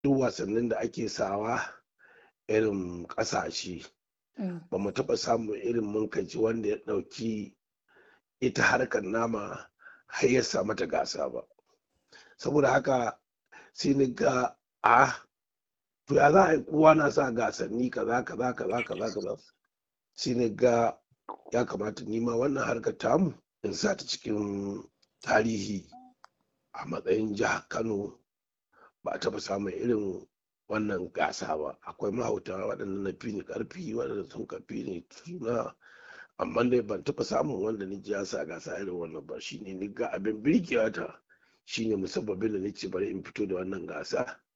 duk wasannin da ake sawa irin ƙasashe ba mu taɓa samun irin munkaci wanda ya ɗauki ita harkar nama har ya sa mata gasa ba saboda haka sai ni ga a to ya za a yi kowa na sa gasanni kaza kaza kaza kaza kaza sai ni ga ya kamata nima wannan harkar tamu in sa ta cikin tarihi a matsayin jihar kano ba a taɓa samun irin wannan gasa ba akwai mahauta waɗanda na fi ni ƙarfi waɗanda sun kafi ni suna amma dai ban taɓa samun wanda ni ji ya sa gasa irin wannan ba shine ni ga abin birgewa ta shine musabbabin da nace bari in fito da wannan gasa